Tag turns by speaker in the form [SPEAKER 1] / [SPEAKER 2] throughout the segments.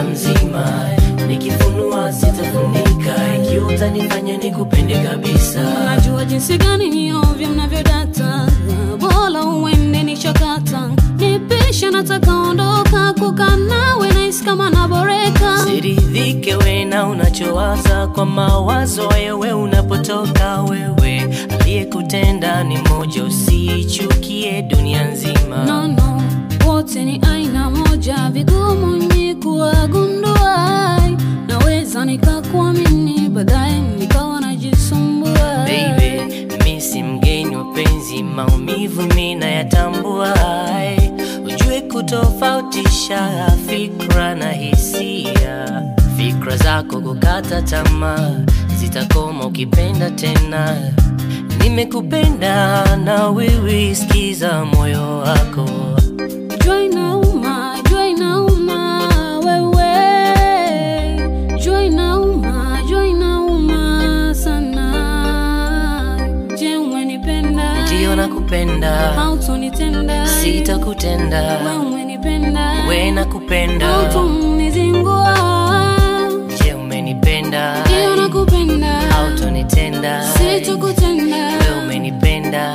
[SPEAKER 1] nimekuja mzima nikifunua sitafunika ikiwa utanifanya nikupende kabisa
[SPEAKER 2] Najua jinsi gani ni ovyo mnavyodata, bora uende nishakata. Nipisha nataka ondoka, kukaa nawe nahisi kama naboreka.
[SPEAKER 1] siridhike we na unachowaza kwa mawazo wewe unapotoka wewe aliyekutenda ni moja usichukie dunia nzima
[SPEAKER 2] No, no, wote ni aina moja, vigumu ni kuwagundua. Naweza nikakuamini, baadaye nikawa najisumbua.
[SPEAKER 1] Baby, mi si mgeni wa penzi, maumivu mi nayatambua. Ujue kutofautisha fikra na hisia. Fikra zako kukata tamaa zitakoma ukipenda tena. Nimekupenda na wewe, sikiza moyo wako.
[SPEAKER 2] Jua inauma, jua inauma, wewe. Jua inauma, jua inauma sana. Je, umenipenda?
[SPEAKER 1] Ndiyo nakupenda,
[SPEAKER 2] Hautonitenda.
[SPEAKER 1] sitakutenda.
[SPEAKER 2] Wewe umenipenda.
[SPEAKER 1] We nakupenda,
[SPEAKER 2] Hautonizingua.
[SPEAKER 1] je umenipenda?
[SPEAKER 2] Ndiyo nakupenda.
[SPEAKER 1] hautonitenda
[SPEAKER 2] Sitakutenda.
[SPEAKER 1] wewe umenipenda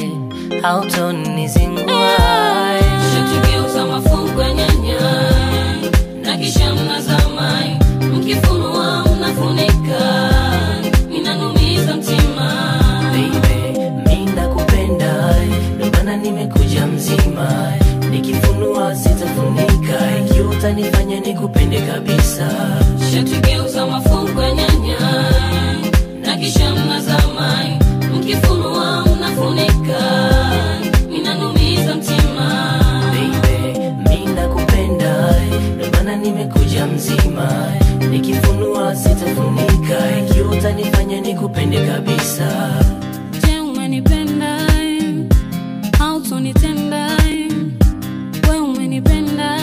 [SPEAKER 1] hautonizingua
[SPEAKER 2] Shatugeuza mafungu ya nyanya na kisha mnazama, mkifunua mnafunika, inanumiza mtima.
[SPEAKER 1] Baby, mi nakupenda ndio maana nimekuja mzima nikifunua sitafunika ikiwa utanifanya nikupende kabisa
[SPEAKER 2] Shatugeuza mafungu ya nyanya na kisha mnazama, mkifunua mnafunika, inanumiza mtima.
[SPEAKER 1] Baby, mi nakupenda ndio maana nimekuja mzima nikifunua sitafunika ikiwa utanifanya nikupende kabisa
[SPEAKER 2] Je, umenipenda? Hautonitenda. We umenipenda.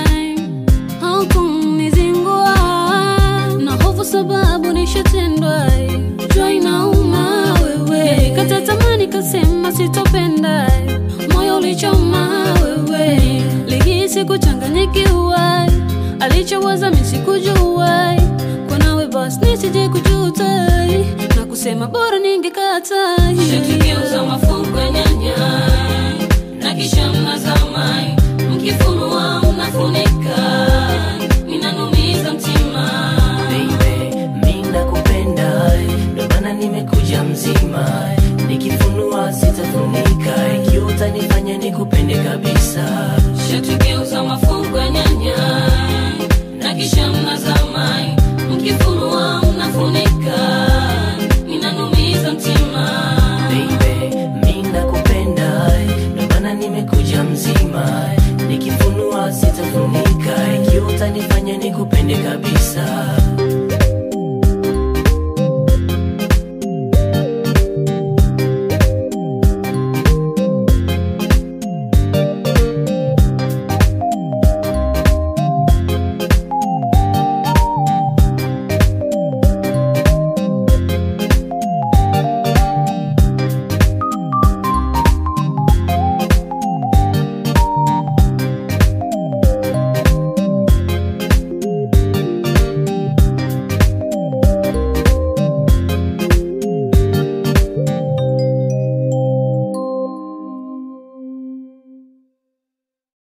[SPEAKER 2] Hautonizingua. Na hofu sababu nishatendwa. Jua inauma wewe. Kata tamani kasema sitopenda. Moyo ulichoma wewe. Lihisi kuchanganyikiwa. Alichowaza mimi sikujua. Kwa nawe basi nisije kujuta na kusema bora ningekata. Shatugeuza mafungu ya nyanya na kisha mnazama, mkifunua mnafunika, inanumiza mtima.
[SPEAKER 1] Baby, mi nakupenda ndio maana nimekuja mzima nikifunua sitafunika ikiwa utanifanya nikupende kabisa
[SPEAKER 2] Shatugeuza mafungu ya nyanya na kisha mnazama, mkifunua mnafunika, inanumiza mtima.
[SPEAKER 1] Baby, mi nakupenda ndio maana nimekuja mzima nikifunua sitafunika ikiwa utanifanya nikupende kabisa